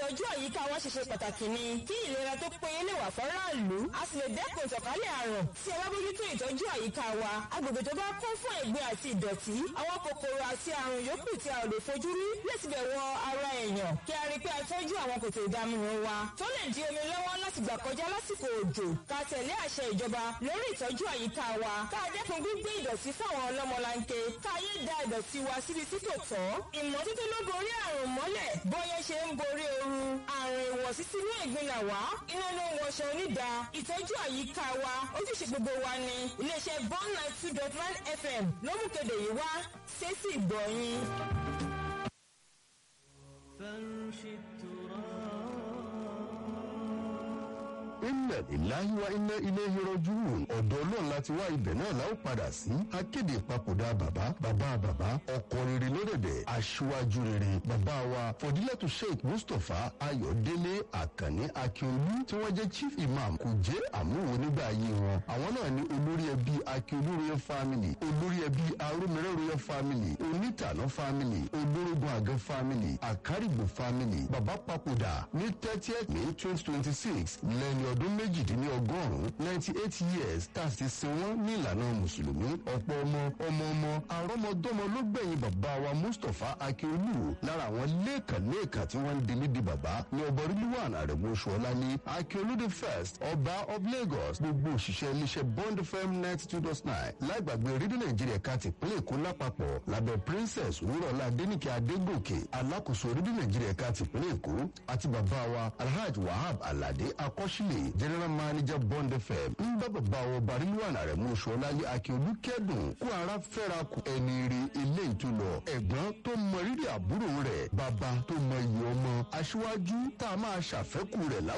ìtọ́jú àyíká wa ṣe ṣe pàtàkì ni kí ìlera tó péye lè wà fọ́ráàlú a sì lè dẹ́kun ìtànkálẹ̀ àrùn tí a bá bójútó ìtọ́jú àyíká wa agbègbè tó bá kún fún ẹ̀gbin àti ìdọ̀tí àwọn kòkòrò àti àrùn yòókù tí a ò lè fojú rí lè tibẹ̀ wọ ara èèyàn kí a rí i pé a tọ́jú àwọn kòtò ìdaminù wa tó lè di omi lọ́wọ́ láti gbà kọjá lásìkò òjò ká tẹ̀lé àṣẹ ìjọba lórí ìtọ́jú àyíká wa ká dẹ́kun gbígbé ìdọ̀tí fáwọn ọlọ́mọlanke ká yé da ìdọ̀tí wa síbi tí kò tọ́ ìmọ́tótó ló borí àrùn mọ́lẹ̀ bóyá ṣe ń borí ooru àrùn ìwọ̀sí sínú ẹ̀gbin là wá iná ló ń wọṣọ onídà ìtọ́jú àyíká wa ojúṣe gbogbo wa ni iléeṣẹ́ bond nine two dot nine fm ló mú kéde yìí wá ṣéṣì gbọ̀nyìn. inna lillahi wa inna ilayhi rajiun ọ̀dọ̀ ọlọ́run láti wá ibẹ̀ náà la ó padà sí akéde ìpapòdà bàbá bàbá bàbá ọkọ rere lódẹ̀dẹ̀ aṣíwájú rere bàbá wa fọdílẹ́tù sheikh mustapha ayọ̀délé àkànní akíolú tí wọ́n jẹ́ chief imam kò jẹ́ àmúwò nígbà ayé wọn àwọn náà ní olórí ẹbí akíolú royal family olórí ẹbí arómìrẹ́ royal family onítànà family olórógun àgẹ́ family àkárìgbò family bàbá papòdà ní thirtieth may twenty twenty six lẹ́ni ọdún méjìdínlọ́gọ́rùn-ún ninety eight years tá a sì sin wọ́n ní ìlànà mùsùlùmí ọ̀pọ̀ ọmọ ọmọ ọmọ àrọ́mọdọ́mọ ló gbẹ̀yìn bàbá wa mustapha akíolú lára àwọn lẹ́ẹ̀kan-lẹ́ẹ̀kan tí wọ́n ń di níbi bàbá ní ọba rilwan arẹ̀mú ṣọlá ní akíolú the first ọba of lagos gbogbo òṣìṣẹ́ iléeṣẹ́ bond fm ninety two dot nine láìgbàgbé rédíò nàìjíríà ká ti pínlẹ̀ èkó lápapọ̀ lábẹ́ princess wúrọ̀lá adéníkẹ́ adégòkè alákòóso rédíò nàìjíríà ká ti pínlẹ̀ èkó àti bàbá wa alhaji wahab alade akọ́ṣílẹ̀ general manager bond fm ń bá bàbá wọn barilwan arẹ̀mú ṣọláyé akíolú kẹ́dùn kó ara fẹ́ra kù ẹni rí ilé ìtúlọ̀ ẹ̀gbọ́n tó mọ rírì àbúrò rẹ̀ bàbá tó mọ iyì ọmọ aṣíwájú tá a máa ṣàfẹ́kù rẹ̀ láwùjọ.